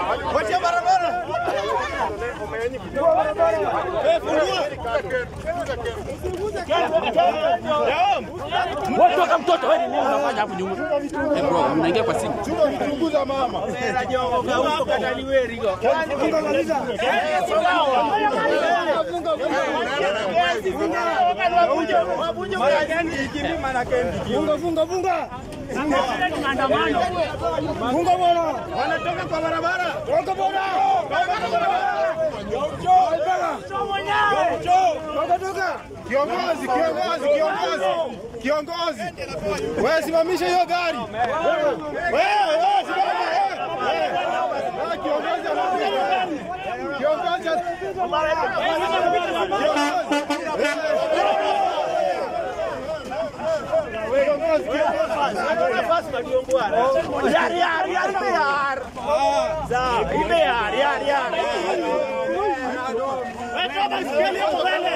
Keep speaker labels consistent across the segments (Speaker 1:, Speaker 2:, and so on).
Speaker 1: Wachia barabara. Eh, fungua.
Speaker 2: Wewe toka mtoto wewe nini unafanya hapo nyuma? Eh bro, mnaingia kwa simu.
Speaker 1: Chunguza mama. Funga funga funga. Funga bwana. Wanatoka kwa barabara. Toka bwana. Toka toka. Kiongozi, kiongozi, kiongozi. Kiongozi. Wewe simamisha hiyo gari. Wewe, wewe simama. wewe. Wewe kiongozi anapiga gari. Kiongozi.
Speaker 3: Yar, yar, yar, ibe yar. Za, ibe yar, yar, yar. Weka baiskeli hapo mbele.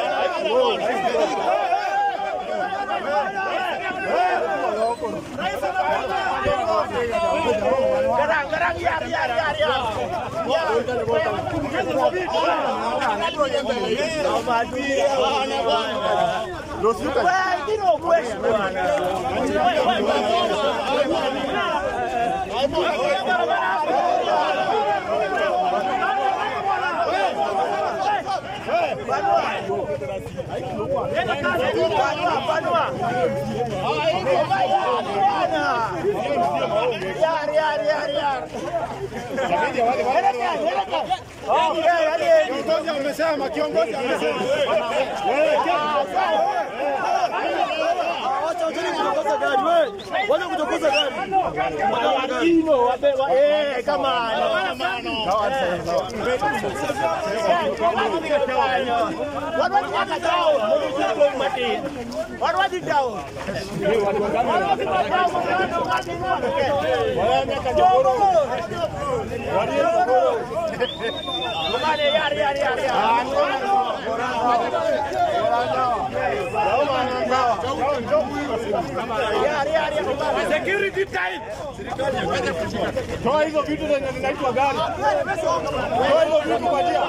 Speaker 3: Garang, garang, yar, yar, yar, yar. Wewe, kino kweshi bwana. Yar, yar, yar, yar.
Speaker 1: Kiongozi amesema, kiongozi amesema.
Speaker 3: Eh, come on. What was the down? What was the down? Yar, yar, yar, yar. Yar, yar, yar.
Speaker 1: Security tight. Toa hizo vitu zenye zinaitwa gari. Toa hizo vitu kwa njia.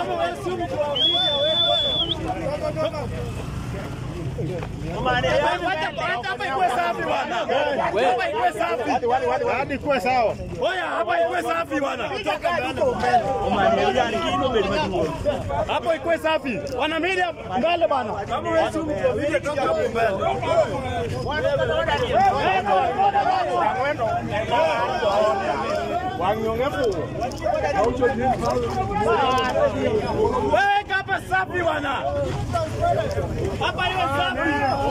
Speaker 1: Hadi kuwe sawa.
Speaker 4: Oya, hapa ikuwe safi bwana. Hapo ikuwe safi. Wana media mbele bwana. Kama wewe si mtu toka hapo mbele. Wewe hapa safi bwana. Hapa iwe safi.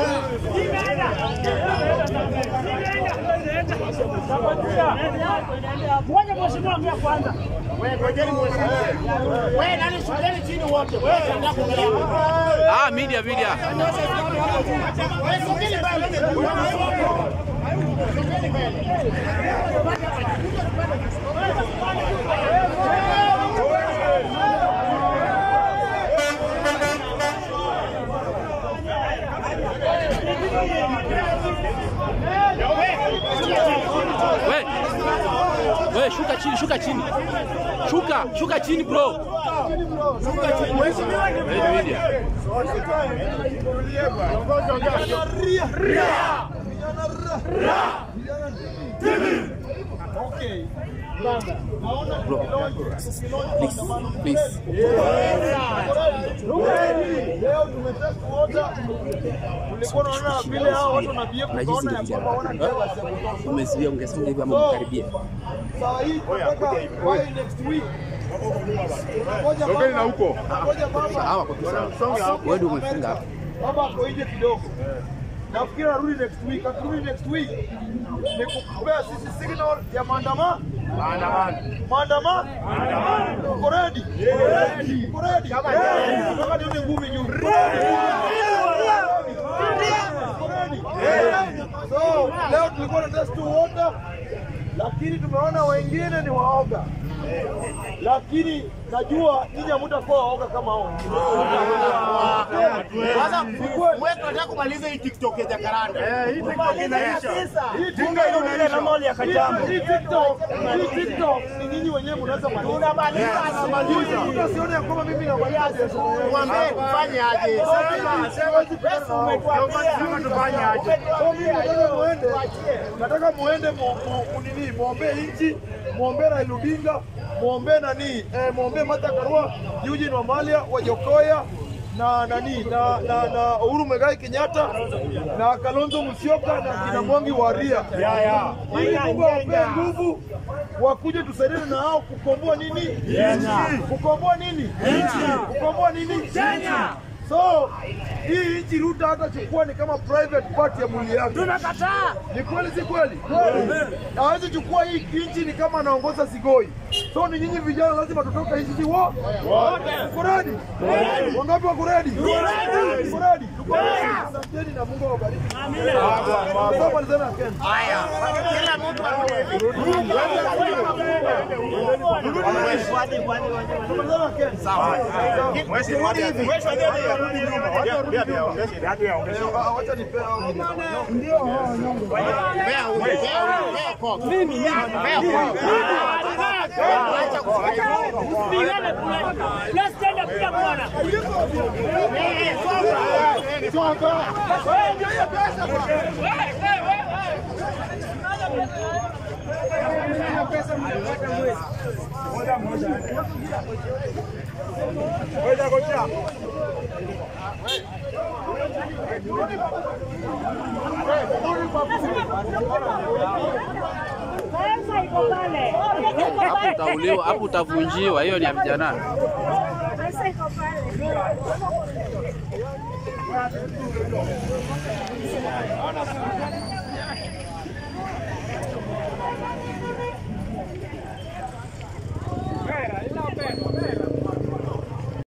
Speaker 3: Ngoja mheshimiwa ongea kwanza. Wewe ngojeni mheshimiwa. Wewe nani shuleni chini wote. Wewe shangaa kuongea.
Speaker 2: Ah, media media.
Speaker 3: Wewe sogeni mbele.
Speaker 2: We. We shuka chini, shuka chini. Shuka, shuka chini bro. Media, media. Please, please.
Speaker 1: Leo tumetest wote. Tulikuwa tunaona vile hao watu na BF
Speaker 2: Unajisi
Speaker 1: tukaona ya
Speaker 2: ndio
Speaker 1: kwamba
Speaker 2: vijana.
Speaker 1: hawana jealous ya kutosha.
Speaker 2: Umezuia ungesonga hivi ama mkaribia.
Speaker 1: Saa hii tunataka by next week. Ngoja
Speaker 4: Sogeni na
Speaker 1: mama.
Speaker 4: huko.
Speaker 1: Ngoja mama.
Speaker 2: Hawa kwa sawa. Wewe ndio umefunga hapa.
Speaker 1: Baba ako nje kidogo. Nafikiri arudi next week. Akirudi next week ni kukupea sisi signal ya maandamano. Maandamano. Maandamano. Maandamano. Uko ready? Uko ready? Nataka nione ngumi juu. Uko ready? So, leo tulikuwa na test water lakini tumeona wengine ni waoga, lakini najua nyinyi hamtakuwa waoga kama hao wengine.
Speaker 3: Sasa wewe tunataka kumaliza hii TikTok ya Jacaranda.
Speaker 4: Eh, hii TikTok inaisha.
Speaker 1: Hii
Speaker 4: Bunge ile ile normali ya Kajambo.
Speaker 1: Hii TikTok, hii TikTok ni nyinyi wenyewe mnaweza maliza.
Speaker 3: Tunamaliza
Speaker 1: Maliza. Mtu asione ya kwamba mimi namaliza biashara yangu.
Speaker 3: Mwambie tufanye aje.
Speaker 4: Sema tufanye aje?
Speaker 1: So mimi nataka muende, nataka muende mu- mu- mu- nini, muombee nchi, muombee Raila Odinga, muombee nani, eh, muombee Martha Karua, Eugene Wamalya, Wajokoya na nani na, na, na Uhuru Muigai Kenyatta na Kalonzo Musyoka na kina Mwangi wa Ria.
Speaker 4: Ya, ya.
Speaker 1: Ili Mungu awapee nguvu wakuje tusaidiane na hao kukomboa nini? Kukomboa nini? Kukomboa nini? So hii nchi Ruto hatachukua ni kama private part ya mwili yake.
Speaker 3: Tunakataa.
Speaker 1: Ni kweli si kweli? Hawezi chukua hii nchi ni kama anaongoza Sigoi. So ni nyinyi vijana lazima tutoke hii nchi wo. Uko ready? Wangapi wako ready? Uko ready? Asanteni na Mungu awabariki. Amina. Sasa malizana na Ken.
Speaker 3: Haya. Kila mtu arudi.
Speaker 1: Malizana na Ken. Ah, Wacha nipe
Speaker 3: Pea huyu, pea huyu, pea Coke. Pea Coke. Acha kufanya. Eh, soka.
Speaker 5: Pesa iko pale.
Speaker 2: Hapo utauliwa, hapo utavunjiwa. Hiyo ni ya vijana.
Speaker 5: Pesa iko pale.